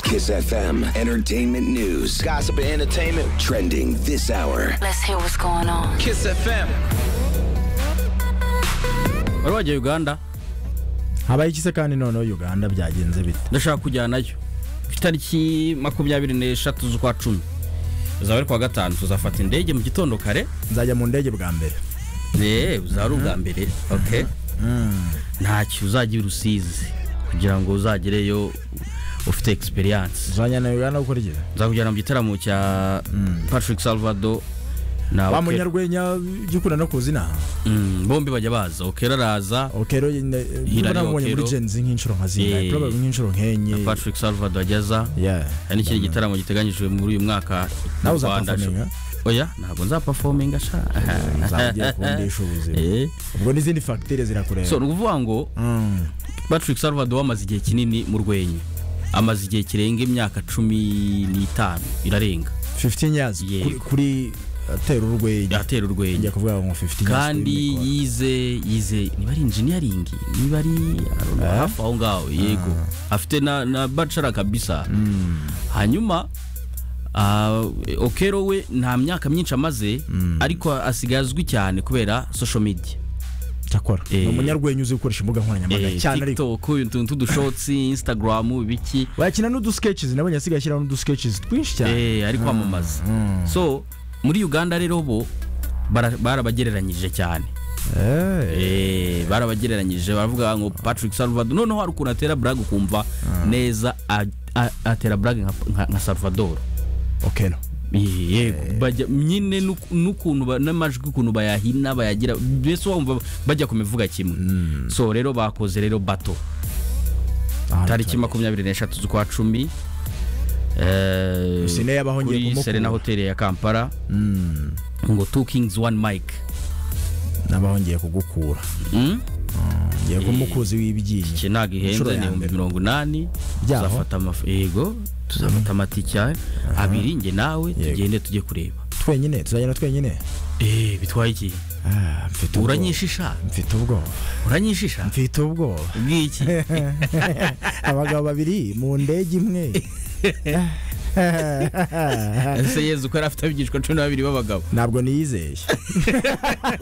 Kiss FM Entertainment News. Gossip and entertainment. Trending this hour. Let's hear what's going on. Kiss FM. wari wagiye uganda habaye iki se kandi noneho uganda byagenze bite ndashaka kujyanayo ku itariki makumyabiri n'eshatu z'ukwa cumi uzaba ari kuwa gatanu tuzafata indege mu gitondo kare nzajya mu ndege bwa mbere yewe uzaba ari ubwa mbere ok ntacyo uzajya urusizi kugira ngo uzagereyo ufite egisperiyanse uzajyana uganda gukora iki nzakujyana mu gitaramo cya patrick salvado na wa Okero. munyarwenya jya ukunda no kuzina Mm, bombi bajya baza okera araza okero nyine Hilary niba namubonye muri Okero. genzi nk'inshuro nka zingahe Yeah. probably nk'inshuro na nk'enye patrick salvado ageza Yeah. hari n'ikindi gitaramo giteganyijwe muri uyu mwaka mu nawe Rwanda. uzapafominga oya ntabwo nzapafominga sha nzaba ugiye kundisha ubuzima Eh. ubwo n'izindi fagitire zirakureba so ni ukuvuga ngo Mm. patrick salvador amaze igihe kinini mu rwenya amaze igihe kirenga imyaka cumi n'itanu irarenga 15 years Yego. kuri- kuri atera urwenya atera urwenya njya kuvuga ngo 15 years kandi kuri mikoro. yize yize niba ari engineering niba ari I don't know, hafi aho ngaho yego afite na, na bachelor kabisa hanyuma ah, okero we nta myaka myinshi amaze ariko asigaye azwi cyane kubera social media cyakora ni Eh. umunyarwenya uzi gukoresha imbuga nkoranyambaga Eh, cyane ariko tiktok utuntu tw'udushotsi instagram ibiki wakina n'udusketches nabonye asigaye ashyiraho n'udusketches twinshi cyane eh, ari kwamamaza so muri uganda rero bo bara- barabagereranyije cyane Eh. Eh, barabagereranyije baravuga ngo patrick salvador noneho hari ukuntu atera brag ukumva neza a- a- atera brag nka- nka- nka salvador okero Eh, yego bajya nyine n'uk- n'ukuntu ba- n'amajwi ukuntu bayahina bayagira mbese wumva bajya ku mivuga kimwe so rero bakoze rero bato Aha, tariki makumyabiri n'eshatu z'ukwa cumi eh, Sine yabaho ngiye kuri kumukura. serena hoteli ya kampala ngo two kings one mike nabaho ngiye kugukura Mm? ngiye kumukuzi w'ibyinyo iki ntabwo ihenze Inshuro ya ni ibihumbi mbere. mirongo inani Byaho? tuzafata amaf- yego tuzafata amatike abiri njye nawe tugende tujye kureba twenyine tuzajyana twenyine eee bitwaye iki Ah, mfite ubwoba. uranyishisha mfite ubwoba uranyishisha mfite ubwoba bw'iki abagabo babiri mu ndege imwe ese yezu ko yari afite abigishwa cumi n'ababiri b'abagabo ntabwo niyizeye